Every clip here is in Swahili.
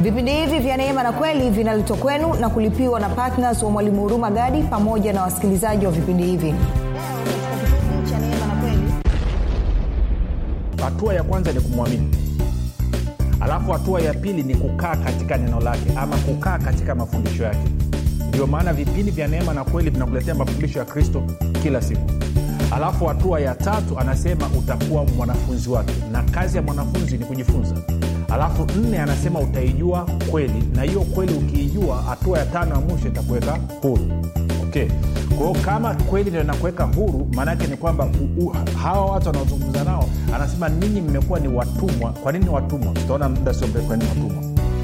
vipindi hivi vya neema na kweli vinaletwa kwenu na kulipiwa na ptns wa mwalimu huruma gadi pamoja na wasikilizaji wa vipindi hivi hatua ya kwanza ni kumwamini alafu hatua ya pili ni kukaa katika neno lake ama kukaa katika mafundisho yake ndio maana vipindi vya neema na kweli vinakuletea mafundisho ya kristo kila siku alafu hatua ya tatu anasema utakuwa mwanafunzi wake na kazi ya mwanafunzi ni kujifunza alafu nne anasema utaijua kweli na hiyo kweli ukiijua hatua ya tano ya mwisho itakuweka huru okay kwao kama kweli ndio inakuweka huru maanaake ni kwamba u- u- hawa watu wanaozungumza nao anasema ninyi mmekuwa ni watumwa kwa nini watumwa tutaona muda sio mrefu kwa nini watumwa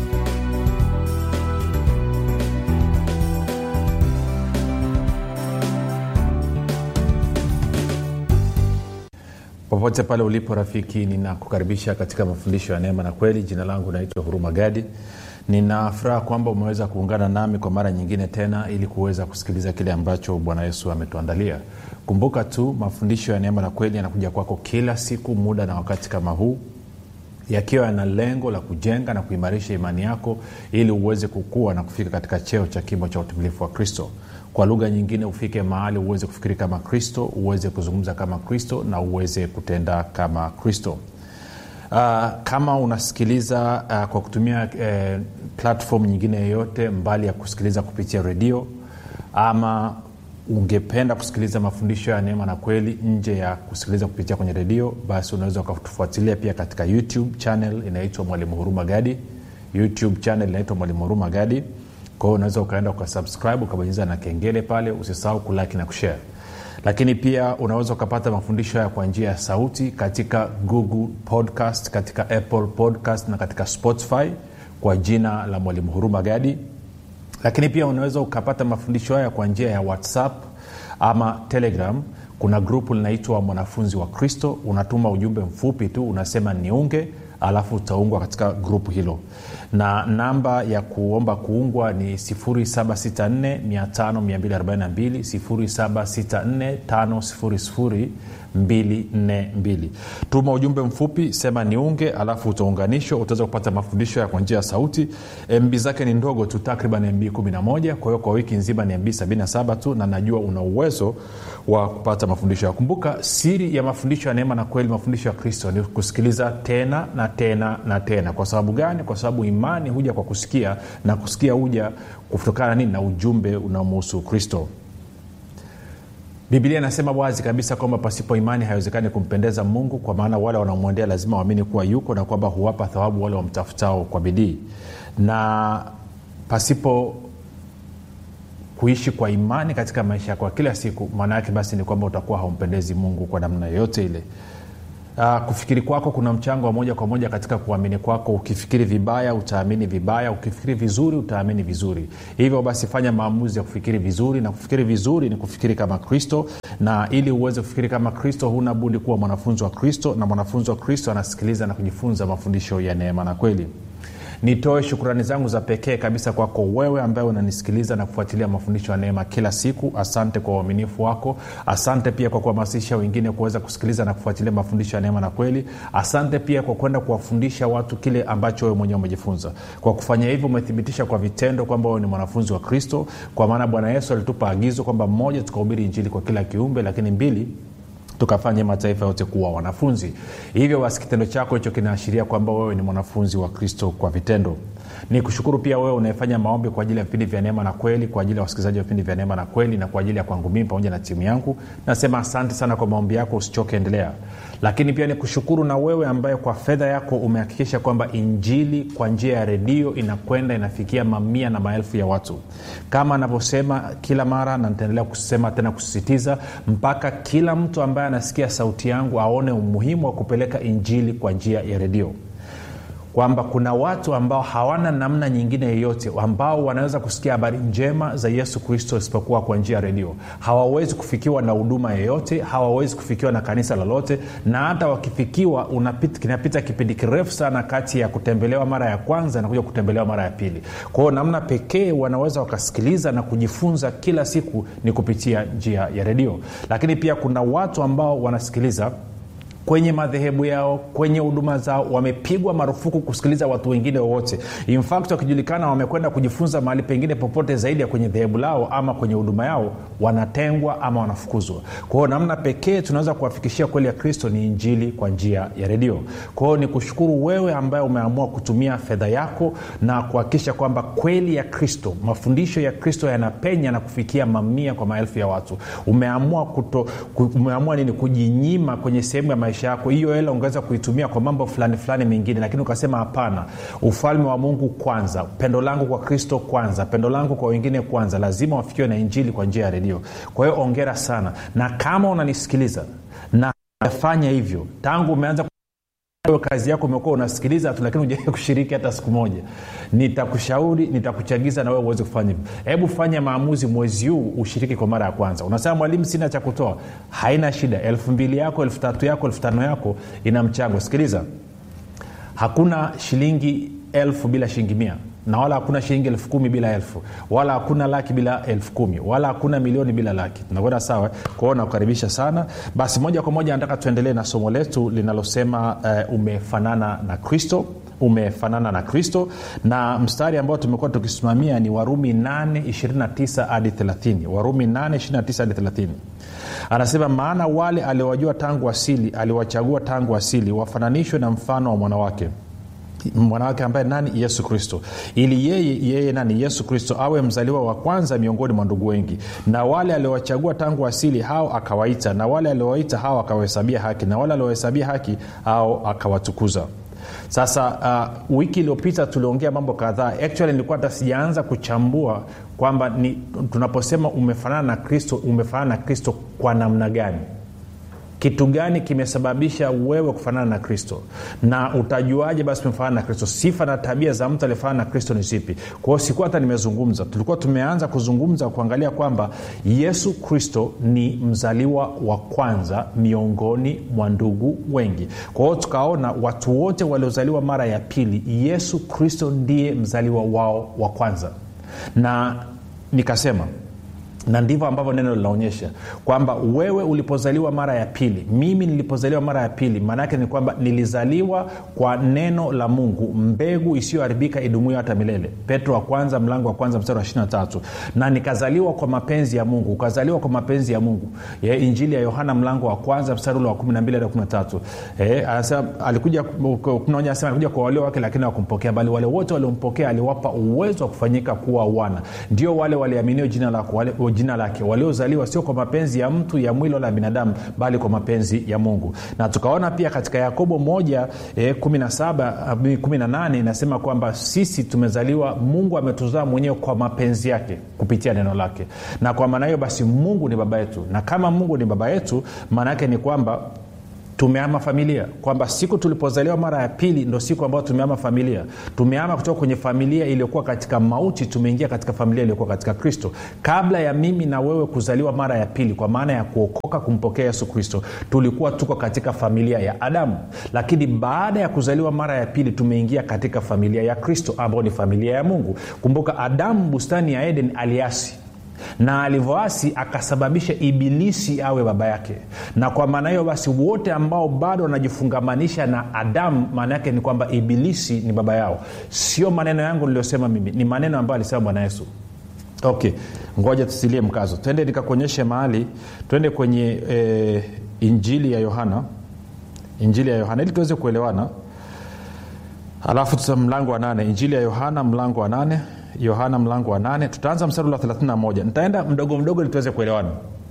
popote pale ulipo rafiki ninakukaribisha katika mafundisho ya neema na kweli jina langu naitwa huruma gadi nina furaha kwamba umeweza kuungana nami kwa mara nyingine tena ili kuweza kusikiliza kile ambacho bwana yesu ametuandalia kumbuka tu mafundisho ya neema na kweli yanakuja kwako kila siku muda na wakati kama huu yakiwa yana lengo la kujenga na kuimarisha imani yako ili uweze kukua na kufika katika cheo cha kimo cha utimilifu wa kristo kwa lugha nyingine ufike mahali uweze kufikiri kama kristo uweze kuzungumza kama kristo na uweze kutenda kama kristo uh, kama unasikiliza uh, kwa kutumia uh, platform nyingine yoyote mbali ya kusikiliza kupitia redio ama ungependa kusikiliza mafundisho ya neema na kweli nje ya kusikiliza kupitia kwenye redio basi unaweza ukatufuatilia pia katika youtube channel inaitwa mwalimu huruma gadi youtube channel inaitwa mwalimu huruma gadi kwa hiyo unaweza ukaenda ukasubscribe ukabonyeza na kengele pale usisahau kulaki na kushare lakini pia unaweza ukapata mafundisho haya kwa njia ya sauti katika google podcast katika apple podcast na katika spotify kwa jina la mwalimu huruma gadi lakini pia unaweza ukapata mafundisho haya kwa njia ya whatsapp ama telegram kuna grupu linaitwa mwanafunzi wa kristo unatuma ujumbe mfupi tu unasema niunge alafu utaungwa katika grupu hilo na namba ya kuomba kuungwa ni 764 242 tuma ujumbe mfupi sema niunge alafu utaunganishwa utaweza kupata mafundisho ya kwa njia ya sauti mb zake ni ndogo tu takriban mb 11 kwa hiyo kwa wiki nzima ni mb 77 tu na najua una uwezo wa kupata mafundisho ya kumbuka siri ya mafundisho ya neema na kweli mafundisho ya kristo ni kusikiliza tena na tena na tena kwa sababu gani kwa sababu imani huja kwa kusikia na kusikia huja kutokana nini na ujumbe unaomuhusu kristo biblia inasema wazi kabisa kwamba pasipo imani haiwezekani kumpendeza mungu kwa maana wale wanaomwendea lazima waamini kuwa yuko na kwamba huwapa thawabu wale wamtafutao kwa bidii na pasipo kuishi kwa imani katika maisha yako ya kila siku maana yake basi ni kwamba utakuwa haumpendezi mungu kwa namna yoyote ile Uh, kufikiri kwako kuna mchango wa moja kwa moja katika kuamini kwako ukifikiri vibaya utaamini vibaya ukifikiri vizuri utaamini vizuri hivyo basi fanya maamuzi ya kufikiri vizuri na kufikiri vizuri ni kufikiri kama kristo na ili uweze kufikiri kama kristo huna budi kuwa mwanafunzi wa kristo na mwanafunzi wa kristo anasikiliza na kujifunza mafundisho ya neema na kweli nitoe shukrani zangu za pekee kabisa kwako wewe ambaye unanisikiliza na kufuatilia mafundisho ya neema kila siku asante kwa uaminifu wako asante pia kwa kuhamasisha wengine kuweza kusikiliza na kufuatilia mafundisho ya neema na kweli asante pia kwa kwenda kuwafundisha watu kile ambacho wewe mwenyewe umejifunza kwa kufanya hivyo umethibitisha kwa vitendo kwamba wewe ni mwanafunzi wa kristo kwa maana bwana yesu alitupa agizo kwamba mmoja tukahubiri injili kwa kila kiumbe lakini mbili tukafanye mataifa yote kuwa wanafunzi hivyo basi kitendo chako hicho kinaashiria kwamba wewe ni mwanafunzi wa kristo kwa vitendo ni kushukuru pia wewe unayefanya maombi kwa ajili ya vipindi vya neema na kweli kwa ajili ya wasikilizaji wa vipindi vya neema na kweli na kwa ajili ya kwangu mimi pamoja na timu yangu nasema asante sana kwa maombi yako usichoke endelea lakini pia ni kushukuru na wewe ambaye kwa fedha yako umehakikisha kwamba injili kwa njia ya redio inakwenda inafikia mamia na maelfu ya watu kama anavyosema kila mara na nitaendelea kusema tena kusisitiza mpaka kila mtu ambaye anasikia sauti yangu aone umuhimu wa kupeleka injili kwa njia ya redio kwamba kuna watu ambao hawana namna nyingine yoyote ambao wanaweza kusikia habari njema za yesu kristo isipokuwa kwa njia ya redio hawawezi kufikiwa na huduma yoyote hawawezi kufikiwa na kanisa lolote na hata wakifikiwa unapita, kinapita kipindi kirefu sana kati ya kutembelewa mara ya kwanza na kuja kutembelewa mara ya pili kwa hiyo namna pekee wanaweza wakasikiliza na kujifunza kila siku ni kupitia njia ya redio lakini pia kuna watu ambao wanasikiliza kwenye madhehebu yao kwenye huduma zao wamepigwa marufuku kusikiliza watu wengine wowote infact wakijulikana wamekwenda kujifunza mahali pengine popote zaidi ya kwenye dhehebu lao ama kwenye huduma yao wanatengwa ama wanafukuzwa kwa hiyo namna pekee tunaweza kuwafikishia kweli ya kristo ni injili kwa njia ya redio kwa hiyo ni kushukuru wewe ambaye umeamua kutumia fedha yako na kuhakikisha kwamba kweli ya kristo mafundisho ya kristo yanapenya na kufikia mamia kwa maelfu ya watu umeamua kuto, umeamua nini kujinyima kwenye sehemu ya maisha yako hiyo hela ungeweza kuitumia kwa mambo fulani fulani mengine lakini ukasema hapana ufalme wa mungu kwanza pendo langu kwa kristo kwanza pendo langu kwa wengine kwanza lazima wafikiwe na injili kwa njia ya redio kwa hiyo ongera sana na kama unanisikiliza na fanya hivyo tangu umeanza kazi yako umekuwa unasikiliza tu lakini ujawai kushiriki hata siku moja nitakushauri nitakuchagiza na wewe uweze kufanya hivyo hebu fanya maamuzi mwezi huu ushiriki kwa mara ya kwanza unasema mwalimu sina cha kutoa haina shida elfu mbili yako elfu tatu yako elfu tano yako ina mchango sikiliza hakuna shilingi elfu bila shilingi mia na wala hakuna shilingi elfu kumi bila elfu wala hakuna laki bila elfu kumi wala hakuna milioni bila laki tunakwenda sawa kwao nakukaribisha sana basi moja kwa moja nataka tuendelee na somo letu linalosema uh, umefanana na kristo umefanana na kristo na mstari ambao tumekuwa tukisimamia ni warumi 829 hadi 30 warumi 829 hadi 30 anasema maana wale aliowajua tangu asili aliwachagua tangu asili wafananishwe na mfano wa mwanawake mwanawake ambaye nani yesu kristo ili yeye yeye nani yesu kristo awe mzaliwa wa kwanza miongoni mwa ndugu wengi na wale aliowachagua tangu asili hao akawaita na wale aliowaita hao akawahesabia haki na wale aliowahesabia haki hao akawatukuza sasa uh, wiki iliyopita tuliongea mambo kadhaa actually nilikuwa hata sijaanza kuchambua kwamba ni tunaposema umefanana na kristo umefanana na kristo kwa namna gani kitu gani kimesababisha wewe kufanana na kristo na utajuaje basi umefanana na kristo sifa na tabia za mtu aliyefanana na kristo ni zipi kwao sikuwa hata nimezungumza tulikuwa tumeanza kuzungumza kuangalia kwamba yesu kristo ni mzaliwa wa kwanza miongoni mwa ndugu wengi kwa hiyo tukaona watu wote waliozaliwa mara ya pili yesu kristo ndiye mzaliwa wao wa kwanza na nikasema na ndivyo ambavyo neno linaonyesha kwamba wewe ulipozaliwa mara ya pili mimi nilipozaliwa mara ya pili maana yake ni kwamba nilizaliwa kwa neno la mungu mbegu isiyoharibika idumuyo hata milele petro wa kwanza mlango wa kwanza mstari wa 23 na nikazaliwa kwa mapenzi ya mungu ukazaliwa kwa mapenzi ya mungu ya injili ya yohana mlango wa kwanza mstari ule wa 12 hadi 13 eh, anasema alikuja anasema alikuja kwa walio wake lakini hawakumpokea bali wale wote waliompokea aliwapa uwezo wa kufanyika kuwa wana ndio wale waliaminio jina lako wale jina lake waliozaliwa sio kwa mapenzi ya mtu ya mwili wala binadamu bali kwa mapenzi ya mungu na tukaona pia katika yakobo moja eh, 17 18 inasema kwamba sisi tumezaliwa mungu ametuzaa mwenyewe kwa mapenzi yake kupitia neno lake na kwa maana hiyo basi mungu ni baba yetu na kama mungu ni baba yetu maana yake ni kwamba tumeama familia kwamba siku tulipozaliwa mara ya pili ndo siku ambayo tumeama familia tumeama kutoka kwenye familia iliyokuwa katika mauti tumeingia katika familia iliyokuwa katika kristo kabla ya mimi na wewe kuzaliwa mara ya pili kwa maana ya kuokoka kumpokea yesu kristo tulikuwa tuko katika familia ya adamu lakini baada ya kuzaliwa mara ya pili tumeingia katika familia ya kristo ambayo ni familia ya mungu kumbuka adamu bustani ya eden aliasi na alivyoasi akasababisha ibilisi awe baba yake na kwa maana hiyo basi wote ambao bado wanajifungamanisha na adamu maana yake ni kwamba ibilisi ni baba yao sio maneno yangu niliyosema mimi ni maneno ambayo alisema bwana yesu okay ngoja tusilie mkazo twende nikakuonyeshe mahali twende kwenye e, injili ya yohana injili ya yohana ili tuweze kuelewana alafu tuta mlango wa nane injili ya yohana mlango wa nane yohana mlango wa nane tutaanza mstari wa 31 nitaenda mdogo mdogo ili tuweze kuelewana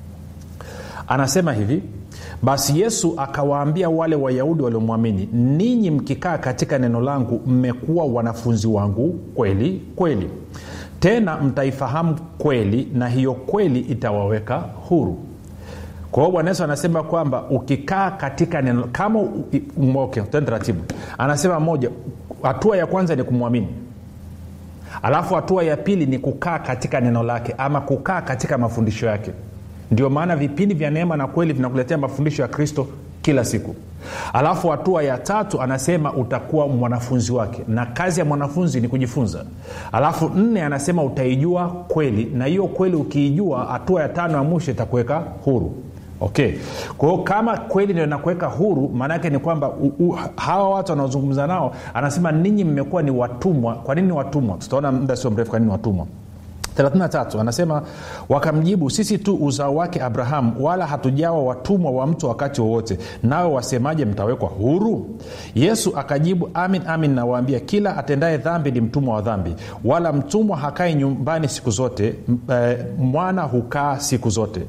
anasema hivi basi yesu akawaambia wale wayahudi waliomwamini ninyi mkikaa katika neno langu mmekuwa wanafunzi wangu kweli kweli tena mtaifahamu kweli na hiyo kweli itawaweka huru kwa hiyo bwana yesu anasema kwamba ukikaa katika neno kama okay, taratibu anasema moja hatua ya kwanza ni kumwamini alafu hatua ya pili ni kukaa katika neno lake ama kukaa katika mafundisho yake ndio maana vipindi vya neema na kweli vinakuletea mafundisho ya kristo kila siku alafu hatua ya tatu anasema utakuwa mwanafunzi wake na kazi ya mwanafunzi ni kujifunza alafu nne anasema utaijua kweli na hiyo kweli ukiijua hatua ya tano ya mwisho itakuweka huru okay kwa hiyo kama kweli ndio nakuweka huru maanaake ni kwamba u, u, hawa watu wanaozungumza nao anasema ninyi mmekuwa ni watumwa kwa nini watumwa tutaona muda sio mrefu kwa nini watumwa 33 anasema wakamjibu sisi tu uzao wake abrahamu wala hatujawa watumwa wa mtu wakati wowote nawe wasemaje mtawekwa huru yesu akajibu amin amin nawaambia kila atendaye dhambi ni mtumwa wa dhambi wala mtumwa hakai nyumbani siku zote m- eh, mwana hukaa siku zote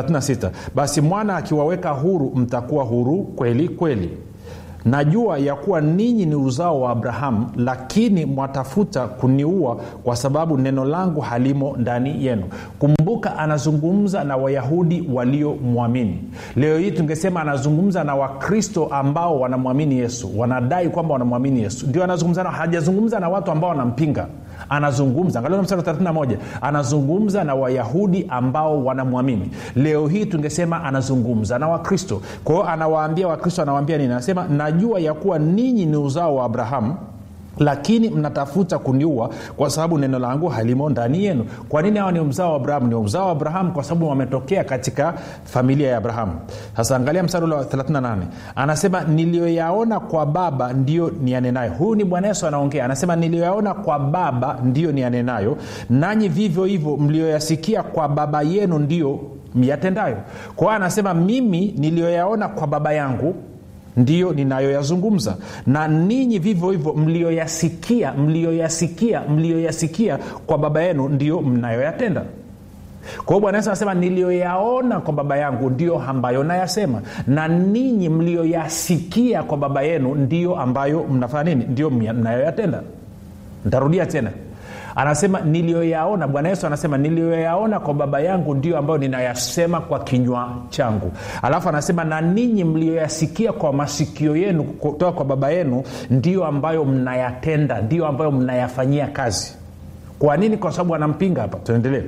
36 basi mwana akiwaweka huru mtakuwa huru kweli kweli najua ya kuwa ninyi ni uzao wa abrahamu lakini mwatafuta kuniua kwa sababu neno langu halimo ndani yenu kumbuka anazungumza na wayahudi waliomwamini leo hii tungesema anazungumza na wakristo ambao wanamwamini yesu wanadai kwamba wanamwamini yesu ndio anazungumza nao hajazungumza na watu ambao wanampinga anazungumza angalia mstari wa 31 anazungumza na wayahudi ambao wanamwamini leo hii tungesema anazungumza na wakristo kwa hiyo anawaambia wakristo anawaambia nini anasema najua ya kuwa ninyi ni uzao wa abrahamu lakini mnatafuta kuniua kwa sababu neno langu halimo ndani yenu kwa nini hawa ni mzao wa abrahamu ni uzao wa abrahamu kwa sababu wametokea katika familia ya abrahamu sasa angalia mstari ule wa 38 anasema niliyoyaona kwa baba ndiyo nianenayo huyu ni bwana yesu anaongea anasema niliyoyaona kwa baba ndiyo nianenayo nanyi vivyo hivyo mliyoyasikia kwa baba yenu ndiyo myatendayo kwa hiyo anasema mimi niliyoyaona kwa baba yangu ndiyo ninayoyazungumza na ninyi vivyo hivyo mlioyasikia mlioyasikia mlioyasikia kwa baba yenu ndiyo mnayoyatenda kwa hiyo bwana yesu anasema niliyoyaona kwa baba yangu ndiyo ambayo nayasema na ninyi mlioyasikia kwa baba yenu ndiyo ambayo mnafanya nini ndiyo mnayoyatenda ntarudia tena anasema niliyoyaona bwana yesu anasema niliyoyaona kwa baba yangu ndio ambayo ninayasema kwa kinywa changu alafu anasema na ninyi mliyoyasikia kwa masikio yenu kutoka kwa baba yenu ndio ambayo mnayatenda ndio ambayo mnayafanyia kazi kwa nini kwa sababu anampinga hapa tuendelee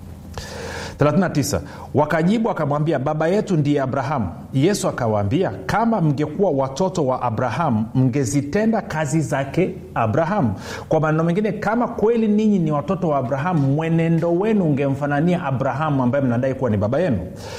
39 wakajibu akamwambia baba yetu ndiye abrahamu yesu akawaambia kama mngekuwa watoto wa abrahamu mngezitenda kazi zake abrahamu kwa maneno mengine kama kweli ninyi ni watoto wa abrahamu mwenendo wenu ungemfanania abrahamu ambaye mnadai kuwa ni baba yenu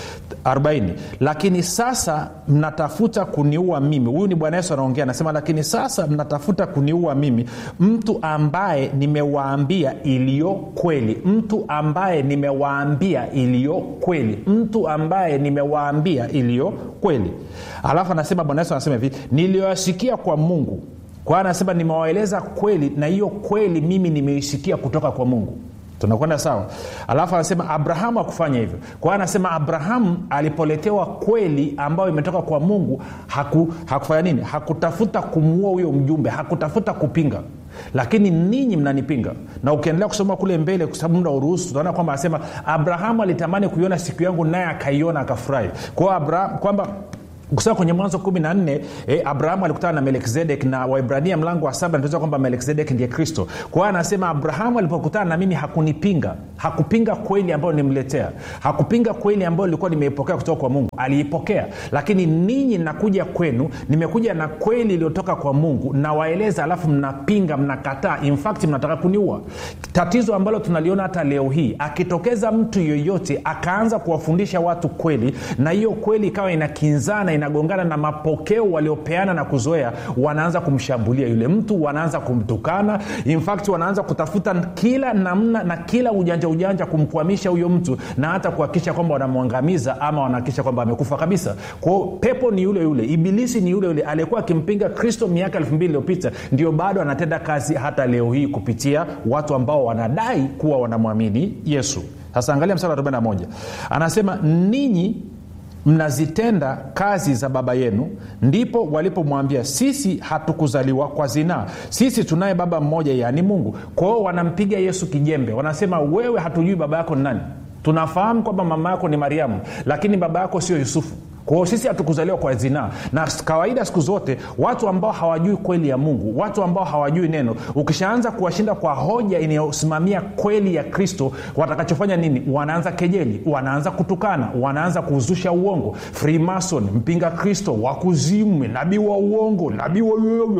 40 lakini sasa mnatafuta kuniua mimi huyu ni bwana yesu anaongea anasema lakini sasa mnatafuta kuniua mimi mtu ambaye nimewaambia iliyo kweli mtu ambaye nimewaambia iliyo kweli mtu ambaye nimewaambia iliyo kweli alafu anasema bwana yesu anasema hivi niliyoyasikia kwa mungu kwa hiyo anasema nimewaeleza kweli na hiyo kweli mimi nimeisikia kutoka kwa mungu tunakwenda sawa alafu anasema abrahamu akufanya hivyo kwa hiyo anasema abrahamu alipoletewa kweli ambayo imetoka kwa mungu haku, hakufanya nini hakutafuta kumuua huyo mjumbe hakutafuta kupinga lakini ninyi mnanipinga na ukiendelea kusoma kule mbele kwa sababu muda uruhusu utaona kwamba anasema abrahamu alitamani kuiona siku yangu naye akaiona akafurahi kwao kwamba kusema kwenye mwanzo kumi na nne eh, abrahamu alikutana na melkizedek na waibrania mlango wa saba natuza kwamba melkizedek ndiye kristo kwa hiyo anasema abrahamu alipokutana na mimi hakunipinga hakupinga kweli ambayo nimletea hakupinga kweli ambayo ilikuwa nimeipokea kutoka kwa mungu aliipokea lakini ninyi nakuja kwenu nimekuja na kweli iliyotoka kwa mungu nawaeleza alafu mnapinga mnakataa infact mnataka kuniua tatizo ambalo tunaliona hata leo hii akitokeza mtu yoyote akaanza kuwafundisha watu kweli na hiyo kweli ikawa inakinzana inagongana na mapokeo waliopeana na kuzoea wanaanza kumshambulia yule mtu wanaanza kumtukana infact wanaanza kutafuta kila namna na kila ujanja ujanja kumkwamisha huyo mtu na hata kuhakikisha kwamba wanamwangamiza ama wanahakikisha kwamba amekufa kabisa kwao pepo ni yule yule ibilisi ni yule yule aliyekuwa akimpinga kristo miaka elfu mbili iliyopita ndio bado anatenda kazi hata leo hii kupitia watu ambao wanadai kuwa wanamwamini yesu sasa angalia msara wa 41 anasema ninyi mnazitenda kazi za baba yenu ndipo walipomwambia sisi hatukuzaliwa kwa zinaa sisi tunaye baba mmoja yaani mungu kwao wanampiga yesu kijembe wanasema wewe hatujui baba yako ni nani tunafahamu kwamba mama yako ni mariamu lakini baba yako sio yusufu kwao sisi hatukuzaliwa kwa zinaa na kawaida siku zote watu ambao hawajui kweli ya mungu watu ambao hawajui neno ukishaanza kuwashinda kwa hoja inayosimamia kweli ya kristo watakachofanya nini wanaanza kejeli wanaanza kutukana wanaanza kuzusha uongo freemason mpinga kristo wakuzimu nabii wa uongo nabii wa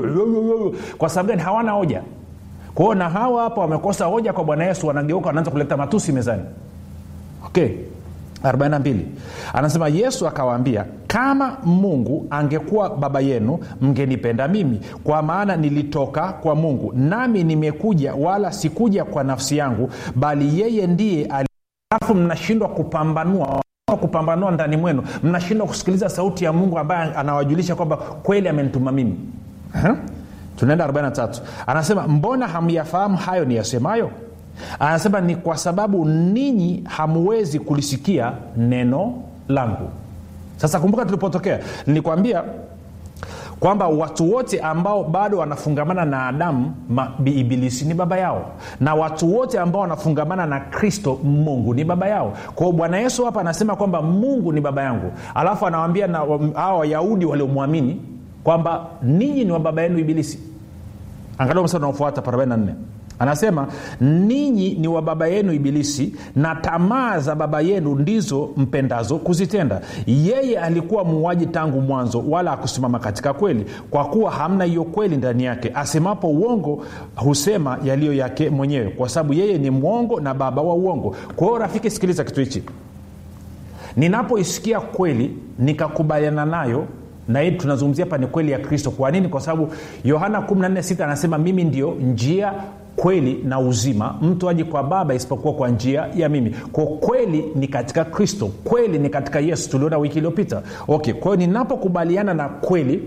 kwa sababu gani hawana hoja kwao na hawa hapa wamekosa hoja kwa bwana yesu wanageuka wanaanza kuleta matusi mezani okay 42 anasema yesu akawaambia kama mungu angekuwa baba yenu mngenipenda mimi kwa maana nilitoka kwa mungu nami nimekuja wala sikuja kwa nafsi yangu bali yeye ndiye alafu mnashindwa kupambanua kupambanua ndani mwenu mnashindwa kusikiliza sauti ya mungu ambaye anawajulisha kwamba kweli amenituma mimi huh? tunaenda 43 anasema mbona hamyafahamu hayo ni yasemayo anasema ni kwa sababu ninyi hamuwezi kulisikia neno langu sasa kumbuka tulipotokea nilikwambia kwamba watu wote ambao bado wanafungamana na adamu ibilisi ni baba yao na watu wote ambao wanafungamana na kristo mungu ni baba yao kwao bwana yesu hapa anasema kwamba mungu ni baba yangu alafu anawambia na hawa wayahudi waliomwamini kwamba ninyi ni wa baba yenu ibilisi angalia msa unaofuata 44 anasema ninyi ni wa baba yenu ibilisi na tamaa za baba yenu ndizo mpendazo kuzitenda yeye alikuwa muuaji tangu mwanzo wala akusimama katika kweli kwa kuwa hamna hiyo kweli ndani yake asemapo uongo husema yaliyo yake mwenyewe kwa sababu yeye ni mwongo na baba wa uongo kwa hiyo rafiki sikiliza kitu hichi ninapoisikia kweli nikakubaliana nayo na hii tunazungumzia hapa ni kweli ya kristo kwa nini kwa sababu yohana 146 anasema mimi ndio njia kweli na uzima mtu aji kwa baba isipokuwa kwa njia ya mimi kwa kweli ni katika kristo kweli ni katika yesu tuliona wiki iliyopita okay kwa hiyo ninapokubaliana na kweli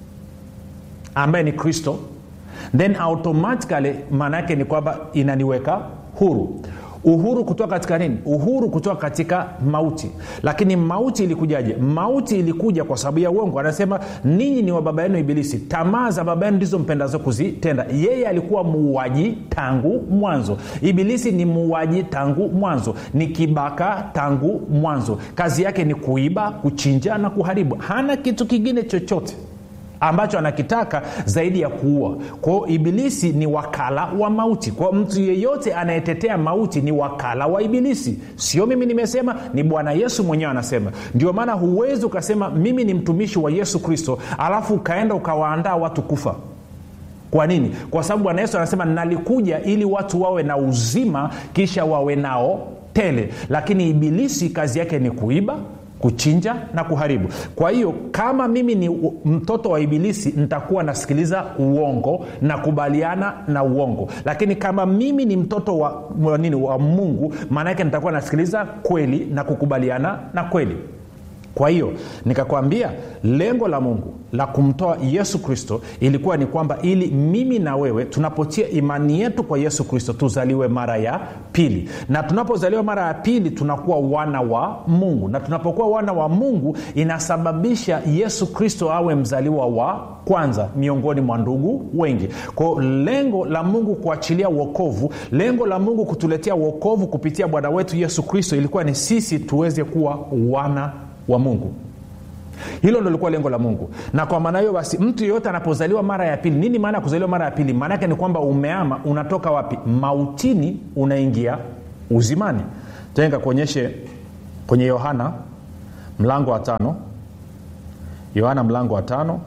ambaye ni kristo then automatically maana yake ni kwamba inaniweka huru uhuru kutoka katika nini uhuru kutoka katika mauti lakini mauti ilikujaje mauti ilikuja kwa sababu ya uongo anasema ninyi ni wa baba yenu ibilisi tamaa za baba yenu ndizo mpendazo kuzitenda yeye alikuwa muuaji tangu mwanzo ibilisi ni muuaji tangu mwanzo ni kibaka tangu mwanzo kazi yake ni kuiba kuchinja na kuharibu hana kitu kingine chochote ambacho anakitaka zaidi ya kuua kwao ibilisi ni wakala wa mauti kwao mtu yeyote anayetetea mauti ni wakala wa ibilisi sio mimi nimesema ni bwana yesu mwenyewe anasema ndio maana huwezi ukasema mimi ni mtumishi wa yesu kristo alafu ukaenda ukawaandaa watu kufa kwa nini kwa sababu bwana yesu anasema nalikuja ili watu wawe na uzima kisha wawe nao tele lakini ibilisi kazi yake ni kuiba kuchinja na kuharibu kwa hiyo kama mimi ni mtoto wa ibilisi nitakuwa nasikiliza uongo na kubaliana na uongo lakini kama mimi ni mtoto wa, wa, nini, wa mungu maana yake nitakuwa nasikiliza kweli na kukubaliana na kweli kwa hiyo nikakwambia lengo la mungu la kumtoa yesu kristo ilikuwa ni kwamba ili mimi na wewe tunapotia imani yetu kwa yesu kristo tuzaliwe mara ya pili na tunapozaliwa mara ya pili tunakuwa wana wa mungu na tunapokuwa wana wa mungu inasababisha yesu kristo awe mzaliwa wa kwanza miongoni mwa ndugu wengi kwao lengo la mungu kuachilia uokovu lengo la mungu kutuletea uokovu kupitia bwana wetu yesu kristo ilikuwa ni sisi tuweze kuwa wana wa mungu hilo ndo likuwa lengo la mungu na kwa maana hiyo basi mtu yeyote anapozaliwa mara ya pili nini maana ya kuzaliwa mara ya pili maana yake ni kwamba umeama unatoka wapi mautini unaingia uzimani tenga kuonyeshe kwenye yohana mlango wa tano yohana mlango wa tano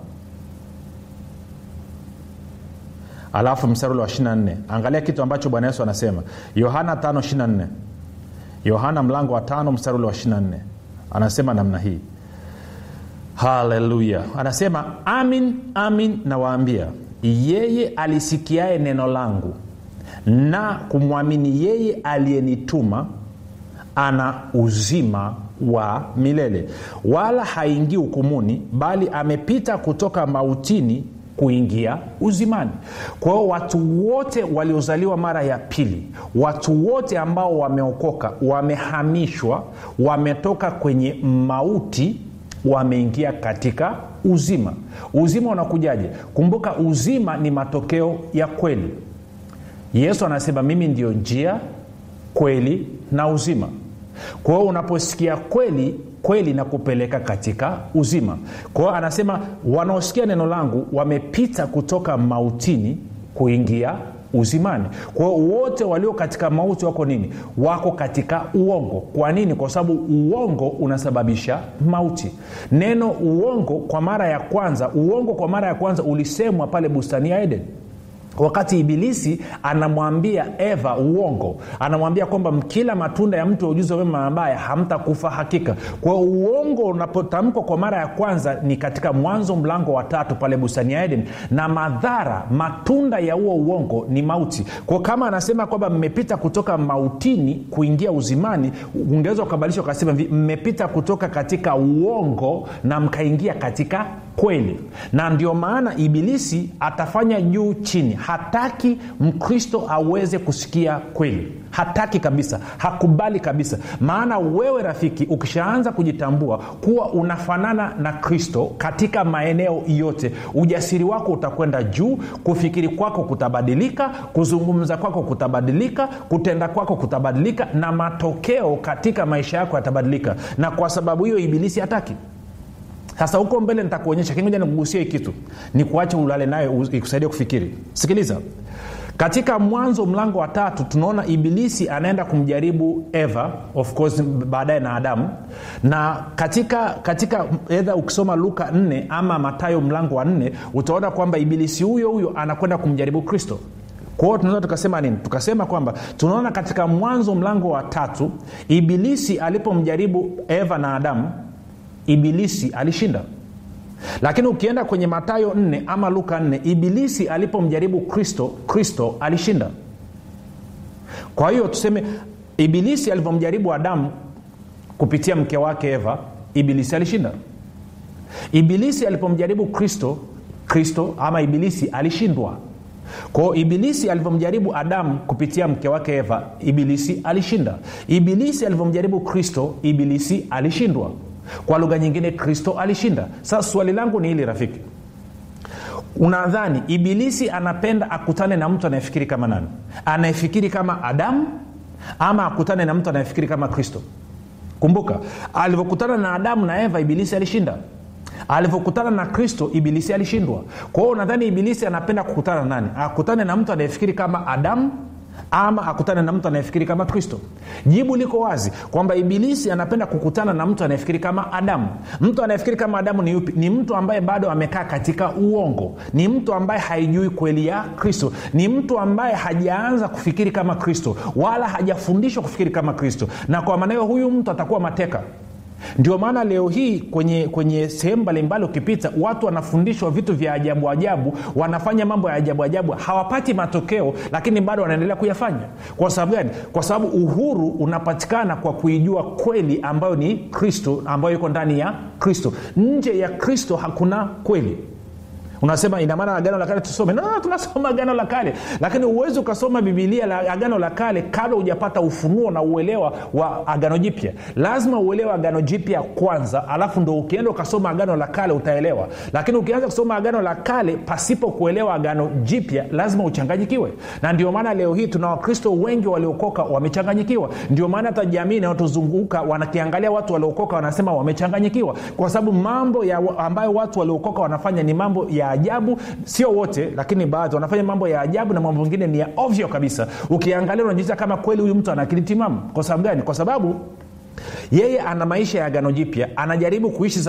alafu mstari ule wa 24 angalia kitu ambacho bwana yesu anasema yohana 5 yohana mlango wa tano mstari ule wa 24 anasema namna hii haleluya anasema amin amin nawaambia yeye alisikiaye neno langu na kumwamini yeye aliyenituma ana uzima wa milele wala haingii hukumuni bali amepita kutoka mautini kuingia uzimani kwa hiyo watu wote waliozaliwa mara ya pili watu wote ambao wameokoka wamehamishwa wametoka kwenye mauti wameingia katika uzima uzima unakujaje kumbuka uzima ni matokeo ya kweli yesu anasema mimi ndio njia kweli na uzima kwa hiyo unaposikia kweli kweli na kupeleka katika uzima kwa hiyo anasema wanaosikia neno langu wamepita kutoka mautini kuingia uzimani kwa hiyo wote walio katika mauti wako nini wako katika uongo kwa nini kwa sababu uongo unasababisha mauti neno uongo kwa mara ya kwanza uongo kwa mara ya kwanza ulisemwa pale bustani ya eden wakati ibilisi anamwambia eva uongo anamwambia kwamba mkila matunda ya mtu wa ujuzi wa mema na mabaya hamtakufa hakika kwa uongo unapotamkwa kwa mara ya kwanza ni katika mwanzo mlango wa tatu pale bustani ya eden na madhara matunda ya huo uongo ni mauti kwa kama anasema kwamba mmepita kutoka mautini kuingia uzimani ungeweza ukabadilisha ukasema hivi mmepita kutoka katika uongo na mkaingia katika kweli na ndio maana ibilisi atafanya juu chini hataki mkristo aweze kusikia kweli hataki kabisa hakubali kabisa maana wewe rafiki ukishaanza kujitambua kuwa unafanana na kristo katika maeneo yote ujasiri wako utakwenda juu kufikiri kwako kutabadilika kuzungumza kwako kutabadilika kutenda kwako kutabadilika na matokeo katika maisha yako yatabadilika na kwa sababu hiyo ibilisi hataki sasa huko mbele nitakuonyesha kingoja nikugusia hii kitu ni kuacha ulale nayo ikusaidia kufikiri sikiliza katika mwanzo mlango wa tatu tunaona ibilisi anaenda kumjaribu eva of course baadaye na adamu na katika katika edha ukisoma luka 4 ama matayo mlango wa 4 utaona kwamba ibilisi huyo huyo anakwenda kumjaribu kristo kwa hiyo tunaweza tukasema nini tukasema kwamba tunaona katika mwanzo mlango wa tatu ibilisi alipomjaribu eva na adamu ibilisi alishinda lakini ukienda kwenye matayo 4 ama luka 4 ibilisi alipomjaribu kristo kristo alishinda kwa hiyo tuseme ibilisi alivyomjaribu adamu kupitia mke wake eva ibilisi alishinda ibilisi alipomjaribu kristo kristo ama ibilisi alishindwa kwao ibilisi alivyomjaribu adamu kupitia mke wake eva ibilisi alishinda ibilisi alivyomjaribu kristo ibilisi alishindwa kwa lugha nyingine kristo alishinda sasa swali langu ni hili rafiki unadhani ibilisi anapenda akutane na mtu anayefikiri kama nani anayefikiri kama adamu ama akutane na mtu anayefikiri kama kristo kumbuka alivyokutana na adamu na eva ibilisi alishinda alivyokutana na kristo ibilisi alishindwa kwa hiyo unadhani ibilisi anapenda kukutana na nani akutane na mtu anayefikiri kama adamu ama akutane na mtu anayefikiri kama kristo jibu liko wazi kwamba ibilisi anapenda kukutana na mtu anayefikiri kama adamu mtu anayefikiri kama adamu ni yupi ni mtu ambaye bado amekaa katika uongo ni mtu ambaye haijui kweli ya kristo ni mtu ambaye hajaanza kufikiri kama kristo wala hajafundishwa kufikiri kama kristo na kwa maana hiyo huyu mtu atakuwa mateka ndio maana leo hii kwenye kwenye sehemu mbalimbali ukipita watu wanafundishwa vitu vya ajabu ajabu wanafanya mambo ya ajabu ajabu hawapati matokeo lakini bado wanaendelea kuyafanya kwa sababu gani kwa sababu uhuru unapatikana kwa kuijua kweli ambayo ni kristo ambayo iko ndani ya kristo nje ya kristo hakuna kweli unasema inamaana agano la kale tusome no, no, tunasoma agano la kale lakini huwezi ukasoma bibilia la agano la kale kabla hujapata ufunuo na uelewa wa agano jipya lazima uelewe agano jipya kwanza alafu ndo ukienda ukasoma agano la kale utaelewa lakini ukianza kusoma agano la kale pasipo kuelewa agano jipya lazima uchanganyikiwe na ndio maana leo hii tuna wakristo wengi waliokoka wamechanganyikiwa ndio maana hata jamii inayotuzunguka wanakiangalia watu waliokoka wanasema wamechanganyikiwa kwa sababu mambo ya ambayo watu waliokoka wanafanya ni mambo ya ajabu sio wote lakini baadhi wanafanya mambo ya ajabu na mambo mengine ni ya ovyo kabisa ukiangalia unajiuliza kama kweli huyu mtu ana akili timamu kwa sababu gani kwa sababu yeye ana maisha ya agano jipya anajaribu kuishi